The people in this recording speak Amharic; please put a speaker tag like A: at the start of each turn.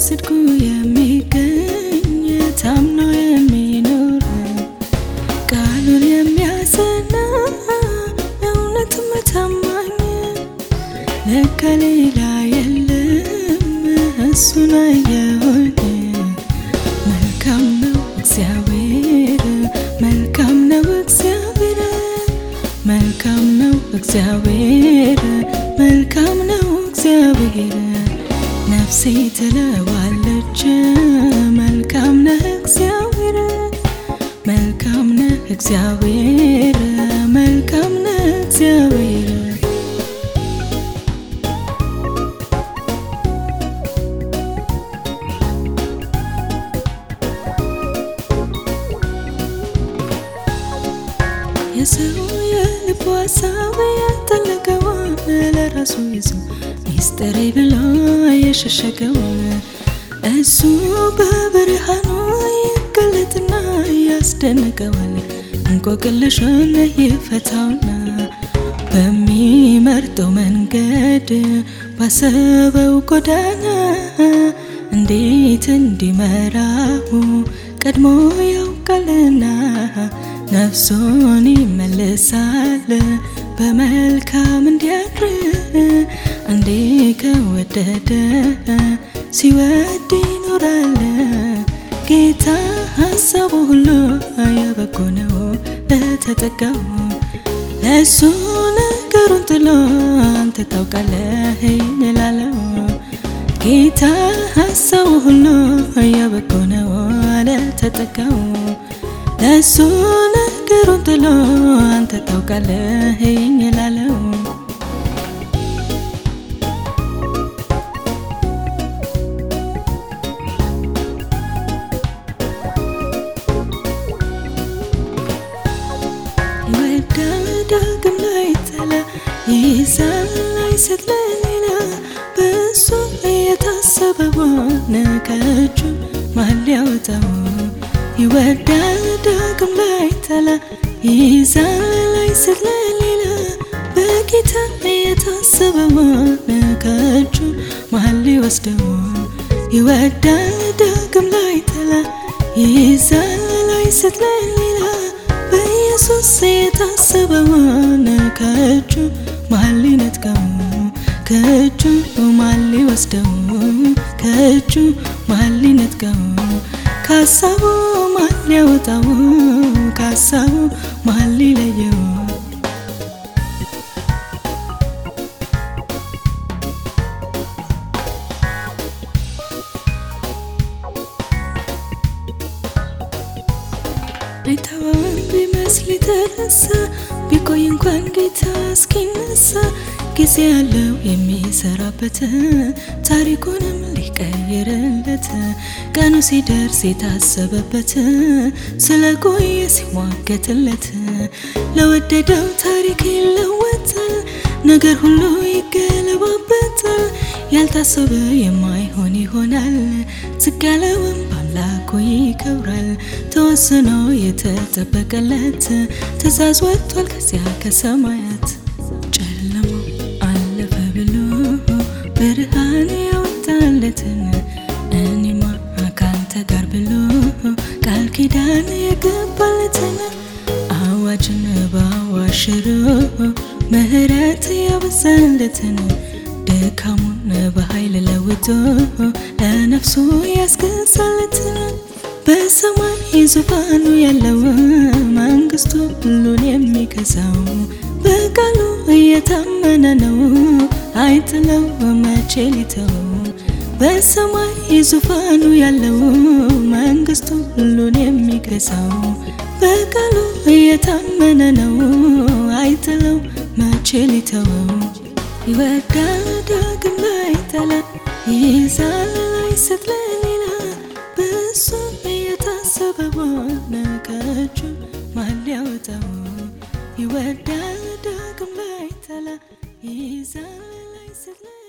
A: በጽድቁ የሚገኝ ታምኖ የሚኖር ቃሉን የሚያጸና እውነትም ታማኝ ለካ ሌላ የለም እሱን አየሁኝ። መልካም ነው እግዚአብሔር፣ መልካም ነው እግዚአብሔር፣ መልካም ነው እግዚአብሔር፣ መልካም ነው እግዚአብሔር። ነፍሴ ትለዋለች መልካም ነህ እግዚአብሔር፣ መልካም ነህ እግዚአብሔር፣ መልካም ነህ እግዚአብሔር። የሰው የልቡ ሀሳብ ያጠለቀውን ለራሱ ይዞ ሚስጥሬ ብሎ የሸሸገውን እሱ በብርሃኑ ይገለጥና ያስደንቀዋል። እንቆቅልሹን ይፈታውና በሚመርጠው መንገድ ባሰበው ጎዳና እንዴት እንዲመራው ቀድሞ ያውቃልና ነፍሱን ይመልሳል በመልካም እንዲያድር አንዴ ከወደደ ሲወድ ይኖራል። ጌታ ሀሳቡ ሁሉ የበጎ ነው ለተጠጋው ለእሱ ነገሩን ጥሎ አንተ ታውቃለህ እንላለው። ጌታ ሀሳቡ ሁሉ የበጎ ነው ለተጠጋው ለእሱ ነገሩን ጥሎ አንተ ታውቃለህ እላለው። ይወዳል ዳግም ላይ ተላ ይይዛል አይሰጥ ለሌላ በእሱ የታሰበውን ከእጁ ማን ሊያወጣው ይወዳል ዳግም ላይ ተላ ይይዛል አይሰጥ ለሌላ በጌታ የታሰበውን ከእጁ ማን ሊወስደው ይወዳል ዳግም ላይ ተላ ይይዛል አይሰጥ ለሌላ በኢየሱስ የታሰበውን ከእጁ ማን ሊነጥቀው ከእጁ ማን ሊወስደው ከእጁ ማን ሊነጥቀው ከሀሳቡ ማን ሊያወጣው ከሀሳቡ ማን ሊለየው አይተወውም ቢመስል የተነሳ ቢቆይ እንኳን ጌታ እስኪነሳ ጊዜ ያለው የሚሰራበት ታሪኩንም ሊቀይርለት ቀኑ ሲደርስ የታሰበበት ስለ ቆየ ሲሟገትለት ለወደደው ታሪክ ይለወጣል፣ ነገር ሁሉ ይገለባበታል። ያልታሰበ የማይሆን ይሆናል፣ ዝቅ ያለውም በአምላኩ ይከብራል። ተወስኖ የተጠበቀለት ትእዛዝ ወጥቷል ከዚያ ከሰማያት ጨለማው አለፈ ብሎ ብርሃን ያወጣለትን እኔማ ካንተ ጋር ብሎ ቃል ኪዳን የገባለትን አዋጅን በአዋጅ ሽሮ ምሕረት ያበዛለትን ድካሙን በኃይል ለውጦ ለነፍሱ ያስገዛለትን በሰማይ ዙፋኑ ያለው መንግስቱ ሁሉን የሚገዛው በቃሉ እየታመነ ነው አይጥለው መቼ ሊተው በሰማይ ዙፋኑ ያለው መንግስቱ ሁሉን የሚገዛው በቃሉ እየታመነ ነው አይጥለው መቼ ሊተወው ይወዳል ዳግም ላይ ጠላ ይይዛል አይሰጥ ለሌላ በእሱ የታሰበውን ከእጁ ማን ሊያወጣው ይወዳል ዳግም ላይ ጠላ ይይዛል አይሰጥ